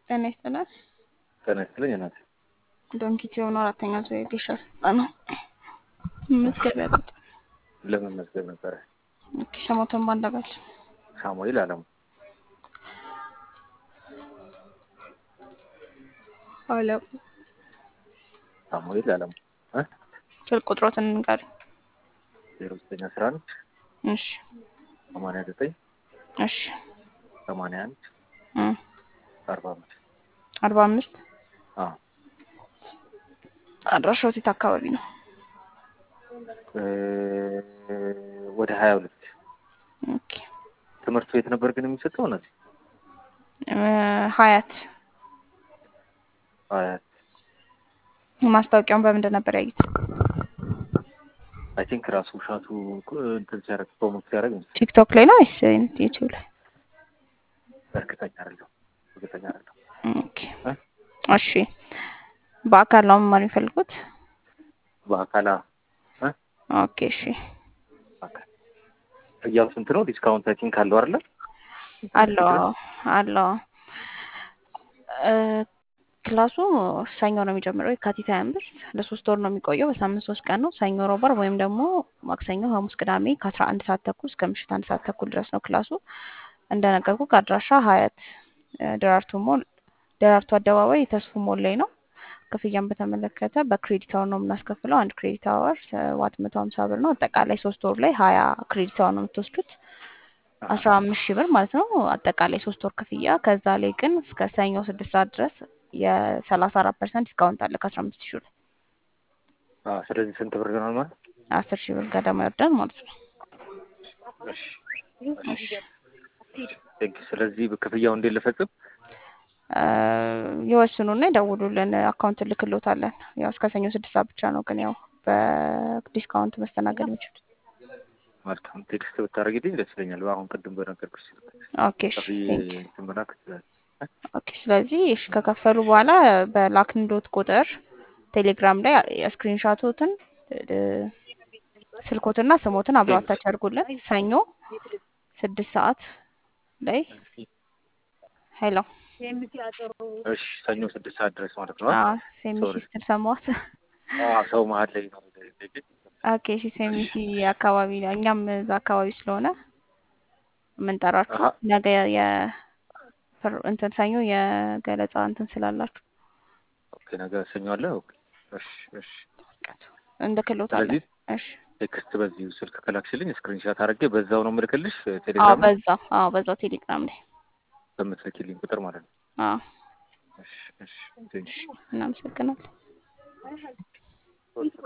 ጤና ይስጥልን። ጤና ይስጥልኝ እናቴ። ዶንኪት የሆኑ አራተኛ ዙር የጌሻ ስልጠና ነው። መዝገቢያ ቁጥር ለምን መዝገብ ነበረ? ስሞትን ባንደበል ሳሙኤል አለሙ አለሙ ሳሙኤል አለሙ እ ስልክ ቁጥሮትን እንንገር። ዜሮ ዘጠኝ አስራ አንድ እሺ ሰማንያ ዘጠኝ እሺ ሰማንያ አንድ እ አርባ አምስት አርባ አምስት አዎ አድራሻው የት አካባቢ ነው? እ ወደ ሀያ ሁለት ኦኬ ትምህርቱ የት ነበር ግን የሚሰጠው? እናቴ እ ሀያት ሀያት ማስታወቂያውን በምንድን ነበር ያዩት? አይ ቲንክ ራሱ ሻቱ እንትን ሲያደርግ ፕሮሞት ሲያደርግ ነው። ቲክቶክ ላይ ነው ወይስ ዩቲዩብ ላይ? እርግጠኛ አይደለሁም እርግጠኛ አይደለሁም። ኦኬ እ እሺ በአካል ነው መማር የሚፈልጉት? በአካል እ ኦኬ እሺ በአካል ያው ስንት ነው ዲስካውንት አይ ቲንክ አለው አይደለ? አለው አዎ፣ አለው እ ክላሱ ሰኞ ነው የሚጀምረው የካቲት ሀያ አምስት ለሶስት ወር ነው የሚቆየው። በሳምንት ሶስት ቀን ነው ሰኞ፣ ሮብ፣ ዓርብ ወይም ደግሞ ማክሰኞ፣ ሐሙስ፣ ቅዳሜ ከአስራ አንድ ሰዓት ተኩል እስከ ምሽት አንድ ሰዓት ተኩል ድረስ ነው ክላሱ። እንደነገርኩ ከአድራሻ ሀያት እ ደራርቱ ሞል ደራርቱ አደባባይ የተስፉ ሞል ላይ ነው። ክፍያን በተመለከተ በክሬዲት አወር ነው የምናስከፍለው። አንድ ክሬዲት አወር ሰባት መቶ ሀምሳ ብር ነው። አጠቃላይ ሶስት ወር ላይ ሀያ ክሬዲት አወር ነው የምትወስዱት አስራ አምስት ሺህ ብር ማለት ነው። አጠቃላይ ሶስት ወር ክፍያ። ከዛ ላይ ግን እስከ ሰኞ ስድስት ሰዓት ድረስ የሰላሳ አራት ፐርሰንት ዲስካውንት አለ ከአስራ አምስት ሺህ ላይ አዎ። ስለዚህ ስንት ብር ይሆናል ማለት? አስር ሺህ ብር ገደማ ይወርዳል ማለት ነው። እሺ እሺ። ቴንክ ዩ። ስለዚህ ክፍያው እንዴት ልፈጽም? እ ይወስኑና ይደውሉልን። አካውንት ልክሎታለን። ያው እስከ ሰኞ ስድስት ሰዓት ብቻ ነው ግን ያው በዲስካውንት መስተናገድ የሚችሉት። መልካም ቴክስት ብታደርጊልኝ ደስ ይለኛል። አሁን ቅድም በነገርኩሽ ስልክ ኦኬ እሺ ከፍዬ ቴንክ ዩ። እንትን መላክ ትችላለሽ። ኦኬ ስለዚህ እሺ ከከፈሉ በኋላ በላክንዶት ቁጥር ቴሌግራም ላይ ስክሪንሻቶትን ስልኮትና ስሞትን አብረው አታች አድርጉልን። ሰኞ ስድስት ሰዓት ላይ ሄሎ እሺ ሰኞ ስድስት ሰዓት ድረስ ማለት ነው። አዎ ሴሚሲ ሶሪ ስትል ሰማሁት። አዎ ሰው መሀል ላይ ነው። ኦኬ እሺ ሴሚሲ አካባቢ ነው። እኛም እዛ አካባቢ ስለሆነ የምንጠራችሁ አሀ ነገ የ ፍር- እንትን ሰኞ የገለጻ እንትን ስላላችሁ ኦኬ ነገ ሰኞ አለ። ኦኬ እሺ እሺ። እንልክሎታለን። ስለዚህ እሺ ቴክስት በዚሁ ስልክ ከላክሽልኝ ስክሪንሻት አድርጌ በዛው ነው የምልክልሽ አዎ ቴሌግራም ላይ በዛ አዎ በዛው ቴሌግራም ላይ በምትልኪልኝ ቁጥር ማለት ነው። አዎ እሺ እሺ ቴንክ ዩ። እናመሰግናለን።